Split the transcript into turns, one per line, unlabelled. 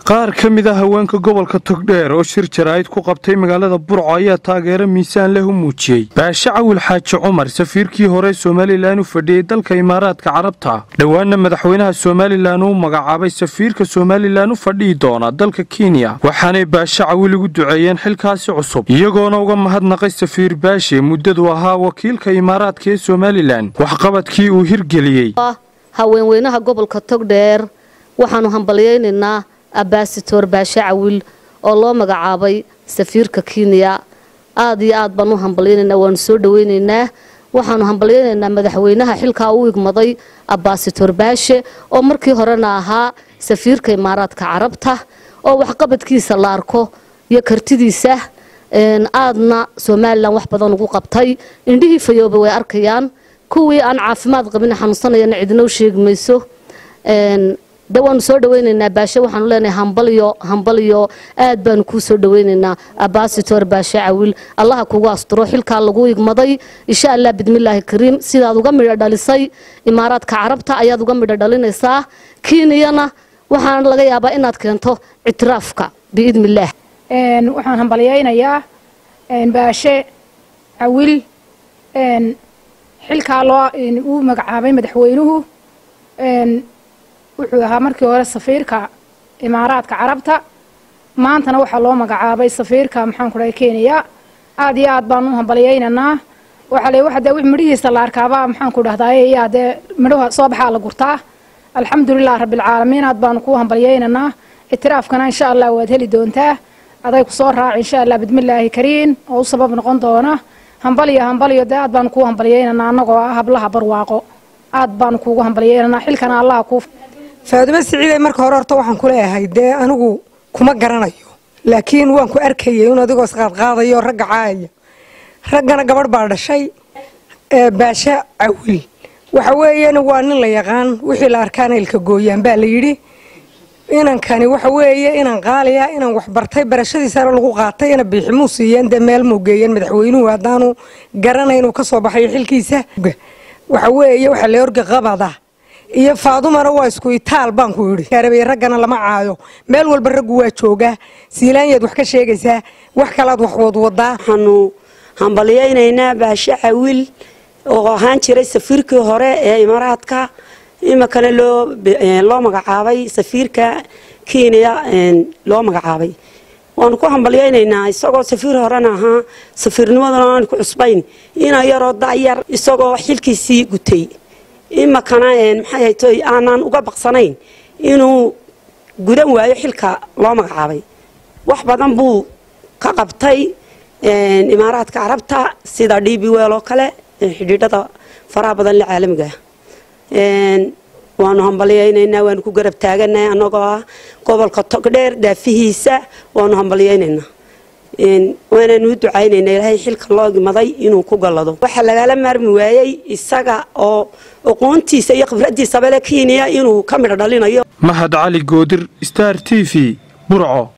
qaar ka mid a haweenka gobolka togdheer oo shir jaraa'id ku qabtay magaalada burco ayaa taageero miisaan leh u muujiyey baashe cawil xaaji cumar safiirkii hore somalilan u fadhiyey dalka imaaraadka carabta dhowaana madaxweynaha somalilan uu magacaabay safiirka somalilan u fadhihi doona dalka kenya waxaanay baashe cawil ugu duceeyeen xilkaasi cusub iyagoona uga mahadnaqay safiir baashe muddadu ahaa wakiilka imaaraadka ee somalilan waxqabadkii uu hirgeliyey
haweenweynaha gobolka togdheer waxaanu hambalyaynaynaa abaasitoor baashe cawil oo loo magacaabay safiirka kenya aad iyo aad baan u hambalyaynaynaa waanu soo dhawaynaynaa waxaanu hambalyaynaynaa madaxweynaha xilkaa u igmaday abaasitoor baashe oo markii horena ahaa safiirka imaaraadka carabta oo waxqabadkiisa la arko iyo kartidiisa aadna somalilan wax badan ugu qabtay indhihii fayooba way arkayaan kuwii aan caafimaad qabin xanuunsanayana cidina u sheegi mayso de waanu soo dhawaynaynaa baashe waxaanu leenahay hambalyo hambalyo aad baanu kuu soo dhawaynaynaa abaasitor baashe cawil allaha kugu asturo xilkaa lagu igmaday insha allah bidmillaahi kariim sidaad uga midho dhalisay imaaraadka carabta ayaad uga midho dhalinaysaa kiiniyana waxaana laga yaabaa inaad keento ictiraafka biidnillaah
waxaan hambalyaynayaa baashe cawil xilkaa loo uu magacaabay madaxweynuhu wuxuu ahaa markii hore safiirka imaaraadka carabta maantana waxaa loo magacaabay safiirka maxaan ku dhahay kenya aad iyo aad baan u hambalyaynaynaa waxaa le waxa dee wix midhihiisa la arkaaba maxaan ku dhahdaay yaa dee midhaha soo baxaa la gurtaa alxamdulilah rabbilcaalamiin aad baanu ku hambalyaynaynaa ictiraafkana insha allah waad heli doontaa aday ku soo raaci insha allah bidmillaahi kariin oo u sabab noqon doona hambalyo hambalyo dee aad baanu kuu hambalyaynanaa annagoo ah hablaha barwaaqo aad baanu kuugu hambalyaynanaa xilkana allaha kuu
faadumo siciiday marka hore horta waxaan ku leeyahay dee anigu kuma garanayo laakiin waan ku arkayay in adigoo isqaadqaadayo ragga caaya raggana gabadh baa dhashay baashe cawil waxa weeyana waa nin la yaqaan wixii la arkaana ilka gooyaan baa la yidhi inankani waxa weeye inan qaaliya inan waxbartay barashadiisana lagu qaatay ina biiximuu siiyeen dee meel muu geeyeen madaxweynuhu haddaanu garanay inuu ka soo baxayo xilkiisa waxa weeye waxa la orga qabada iyo faadumana waa isku itaal baan ku yidhi arabay raggana lama caayo meel walba raggu waa joogaa siilaanyaad wax ka sheegaysaa wax kalaad wax wadwadaa
waxaanu hambalyaynaynaa baashe cawil oo ahaan jiray safiirkii hore ee imaaraadka iminkana loo loo magacaabay safiirka kenya loo magacaabay waanu ku hambalyaynaynaa isagoo safiir horena ahaa safiirnimaduna aan ku cusbayn ina yaroo dayar isagoo xilkiisii gutay iminkana maxay haytoy aanaan uga baqsanayn inuu gudan waayo xilka loo magacaabay wax badan buu ka qabtay imaaraadka carabta sida d b wel oo kale xidhiidhada faraha badan le caalamiga waanu hambalyaynaynaa waanu ku garab taaganahay annagoo ah gobolka togdheer daafihiisa waanu hambalyaynaynaa waanaanu u ducaynaynaa ilaahay xilka loo gimaday inuu ku gallado waxaa lagala maarmi waayey isaga oo aqoontiisa iyo khibraddiisaba le kenya inuu ka midho dhalinayo
mahad cali goodir star t v burco